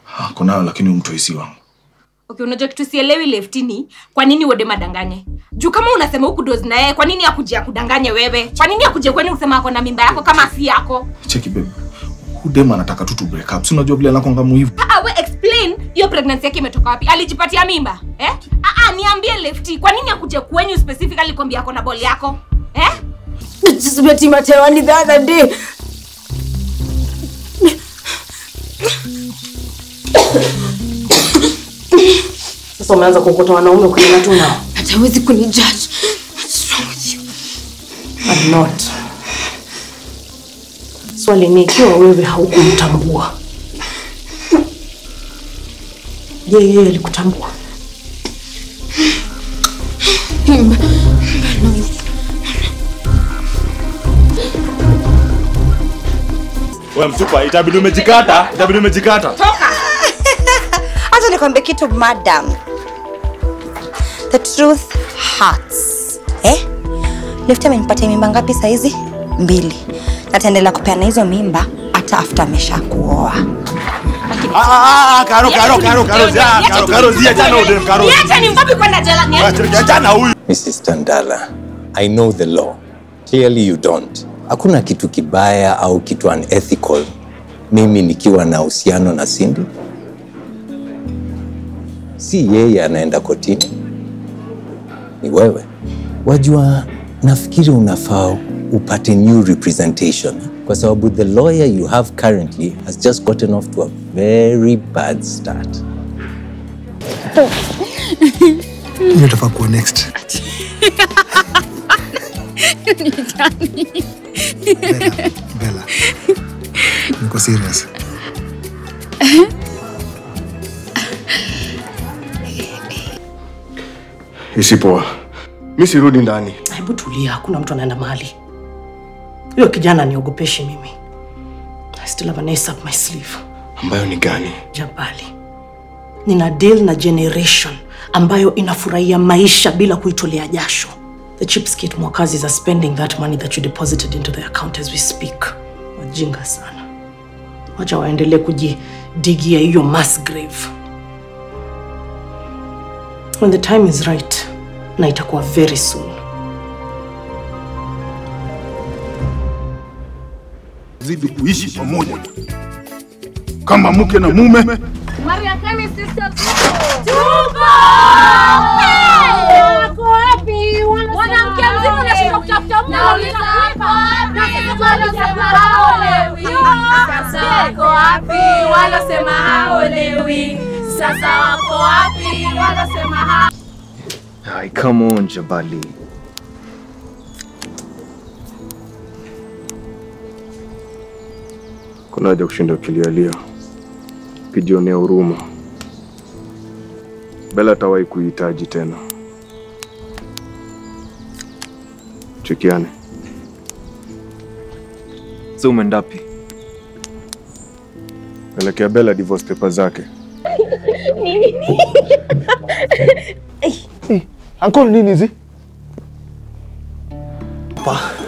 Ako nayo lakini huyu mtu si wangu. Okay, unajua kitu sielewi leftini, kwa nini Wode madanganye? Juu kama unasema huku dozi na yeye, kwa nini akuje akudanganye wewe? Kwa nini akuje kwenu kusema ako na mimba yako kama si yako? Cheki babe. Huyu dem anataka tu tu break up. Si unajua vile anakonga muhivu. Ah, we explain hiyo pregnancy yake imetoka wapi? Alijipatia mimba? Eh? Ah, ah, niambie lefty, kwa nini akuje kwenyu specifically kwambia ako na ball yako? Eh? I just met him at Taiwan the other day. Sasa umeanza kuokota wanaume kwenye watu nao. Hatawezi kunijudge. What's wrong with you? I'm not. Swali ni ikiwa wewe haukumtambua. Je, yeye alikutambua? Wewe msupa, itabidi umejikata, itabidi umejikata. Acha nikwambie kitu madam. The truth hurts. Eh? Lefty amenipatia mimba ngapi saizi? Mbili. Na ataendelea kupeana hizo mimba hata after amesha kuoa. Ah, ah, ah, Karo, Karo, Karo, Karo, zia, Karo, Karo, zia, jana udem, Karo. Niache ni mbabi kwenda jela. Niache. Jana huyu. Mrs. Tandala, I know the law. Clearly you don't. Hakuna kitu kibaya au kitu unethical mimi nikiwa na uhusiano na Cindy. Si yeye anaenda kotini, ni wewe. Wajua, nafikiri unafaa upate new representation kwa sababu the lawyer you have currently has just gotten off to a very bad start. Hiyo itafaa kuwa next. Bella, Bella. Niko serious. Isipoa. Mi sirudi ndani. Hebu tulia, hakuna mtu anaenda mahali. Huyo kijana niogopeshi mimi. I still have an ace up my sleeve. Ambayo ni gani? Jabali, nina deal na generation ambayo inafurahia maisha bila kuitolea jasho. The cheapskate mwakazi are spending that money that you deposited into the account as we speak. Wajinga sana, wacha waendelee kujidigia hiyo mass grave. When the time is right, na itakuwa very soon. zidi kuishi pamoja kama mke na mume. Mariakani sisters. Tuko! Wako wapi? Mwanamke mzima unashindwa kutafuta mume unauliza hapa. Na sasa wanasema haolewi. Sasa wako wapi? Wanasema haolewi. Sasa wako wapi? Wanasema ha Ay, come on, Jabali. Kuna haja kushinda ukilialia, ukijionea huruma. Bella atawahi kuihitaji tena. Chukiane. So umeenda wapi? Elekea Bella divorce paper zake. Uncle nini hizi? Pa,